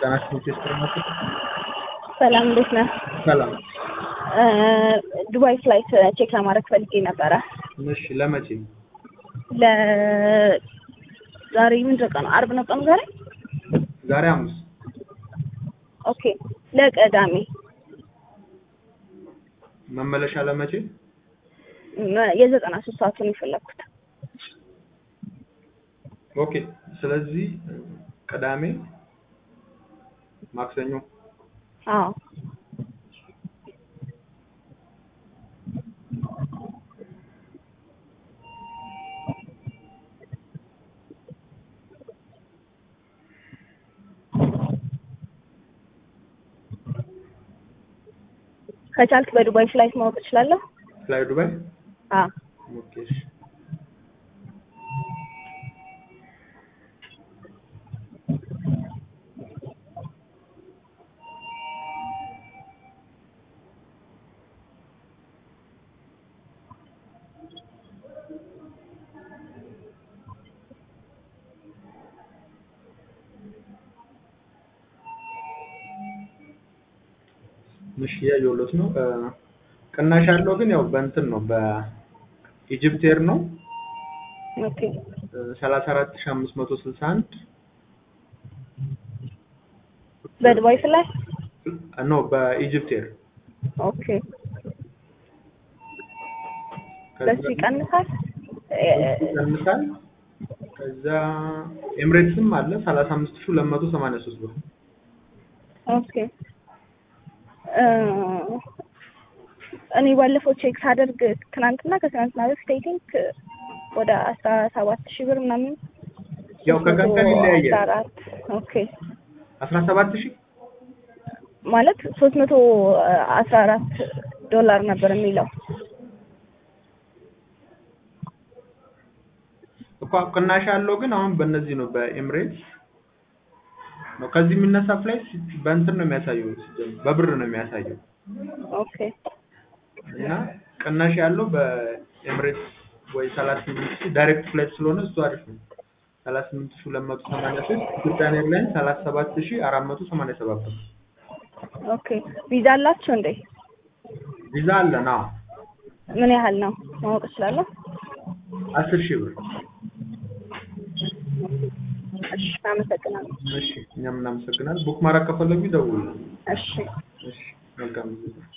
ጤና ይስጥልኝ ቴስት ሰላም እንዴት ነህ? ሰላም። ዱባይ ፍላይት ቼክ ለማድረግ ፈልጌ ነበረ። እሺ ለመቼ? ለ ዛሬ ምንድን ቀኑ? አርብ ነው ቀኑ ዛሬ? ዛሬ ሐሙስ። ኦኬ ለቅዳሜ መመለሻ ለመቼ? መ- የዘጠና ሶስት ሰዓቱን የፈለግኩት። ኦኬ ስለዚህ ቅዳሜ፣ ማክሰኞ አዎ ከቻልክ በዱባይ ፍላይት ማወቅ እችላለሁ? ፍላይ ዱባይ። አዎ ኦኬ እሺ። እሺ ያየሁለት ነው። እ፣ ቅናሽ ያለው ግን ያው በእንትን ነው በኢጅፕት ኤር ነው ኦኬ ሰላሳ አራት ሺህ አምስት መቶ ስልሳ አንድ በዱባይ ፍላይት ኖ በኢጅፕት ኤር ኦኬ በሱ ይቀንሳል? እ- ይቀንሳል። ከዛ ኤምሬትስም አለ ሰላሳ አምስት ሺህ ሁለት መቶ ሰማንያ ሶስት ብር ኦኬ እ፣ እኔ ባለፈው ቼክ ሳደርግ ትናንትና ከትናንትና በፊት አይ ቲንክ ወደ አስራ ሰባት ሺህ ብር ምናምን ያው ከቀን ቀን ይለያያል። አስራ አራት ኦኬ አስራ ሰባት ሺህ ማለት ሶስት መቶ አስራ አራት ዶላር ነበር የሚለው እኮ ቅናሽ ያለው ግን አሁን በእነዚህ ነው በኤምሬትስ ነው። ከዚህ የሚነሳ ፍላይት በእንትን ነው የሚያሳየው ሲጀምር በብር ነው የሚያሳየው ኦኬ እና ቅናሽ ያለው በኤምሬትስ ወይ ሰላሳ ስምንት ሺህ ዳይሬክት ፍላይት ስለሆነ እሱ አሪፍ ነው። ሰላሳ ስምንት ሺህ ሁለት መቶ ሰማንያ ሶስት ኢትዮጵያን ኤርላይንስ ሰላሳ ሰባት ሺህ አራት መቶ ሰማንያ ሰባት ብር ኦኬ ቪዛ አላችሁ እንዴ? ቪዛ አለን። አዎ ምን ያህል ነው ማወቅ እችላለሁ? አስር ሺህ ብር። እሺ አመሰግናለሁ። እሺ እኛም እናመሰግናለን። ቡክ ማድረግ ከፈለጉ ይደውሉ። እሺ እሺ መልካም ጊዜ